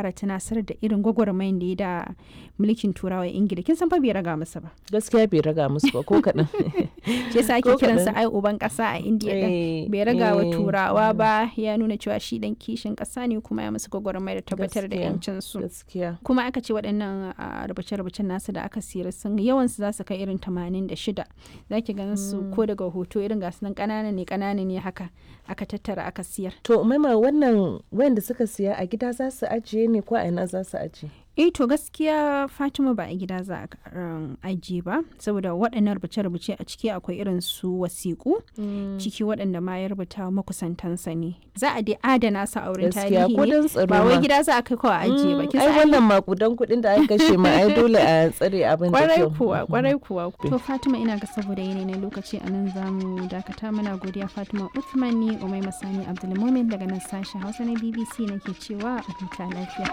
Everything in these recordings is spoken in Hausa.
ƙara tunasar da irin gwagwarmayin da ya da mulkin turawa ingila kin san fa bai raga masa ba gaskiya bai raga musu ba ko kaɗan shi yasa ake Ko kiransa kaɗan. ai uban ƙasa a indiya din Eh, bai raga wa eh, turawa ba ya nuna cewa shi dan kishin ƙasa ne kuma ya musu gwagwarmaya da tabbatar da Gaskiya. yancin su gaskiya kuma aka ce waɗannan a, rubuce-rubucen nasu da aka siyar sun yawansu za su kai irin 86 za ki ganin su ko daga hoto irin gasu nan ƙanana ne ƙanana ne haka aka tattara aka siyar to maima wannan wayanda suka siya a gida za su ajiye ne ko a ina za su ajiye eh to gaskiya fatima ba a gida za a um, ajiye ba saboda waɗannan rubuce-rubuce a ciki akwai irin su wasiƙu ciki waɗanda ma ya rubuta makusantansa ne za a dai adana su a wurin gaskiya tarihi ko ne don tsaro ba wai ma. gida za a kai kawai a ajiye ba Mm, kin ai san ai wannan makudan kuɗin da aka kashe ma ai dole a tsare abin da kwarai kyau kuwa kwarai kuwa to fatima ina ga saboda yanayi na lokaci a nan za mu dakata mana godiya fatima uthman ni umai masani abdulmumin daga nan sashen hausa na bbc nake cewa a huta lafiya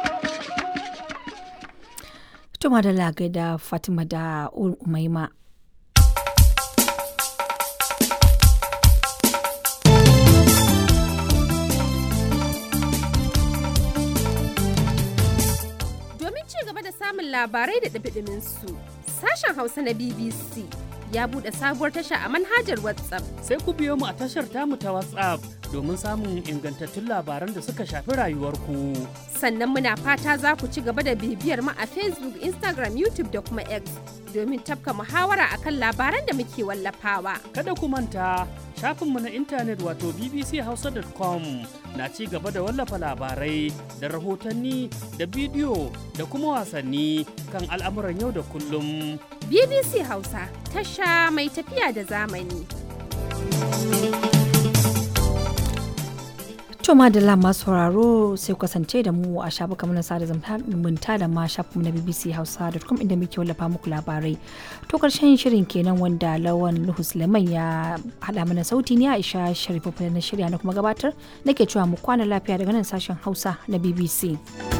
Tuma da lagai da Fatima da Umaima. Domin ci gaba da samun labarai da ɗumi su sashen Hausa na BBC ya buɗe sabuwar tasha a manhajar WhatsApp. sai ku biyo mu a tashar tamu ta WhatsApp domin samun ingantattun labaran da suka shafi rayuwarku. Sannan muna fata za ku ci gaba da bibiyar mu a Facebook, Instagram, YouTube da kuma X domin tafka muhawara akan labaran da muke wallafawa. Kada ku manta shafinmu na intanet wato bbchausa.com na ci gaba da wallafa labarai da rahotanni da bidiyo da kuma wasanni kan al'amuran yau da kullum. BBC Hausa, tasha mai tafiya da zamani. To madalla masu sauraro sai ku kasance da mu a shafukan na sada zumunta da ma shafinmu na BBC Hausa.com inda muke wallafa muku labarai. To karshen shirin kenan wanda Lawan Nuhu Suleiman ya haɗa mana sauti ne Aisha Sharifu na shirya na kuma gabatar nake cewa mu kwana lafiya daga nan sashen Hausa na BBC.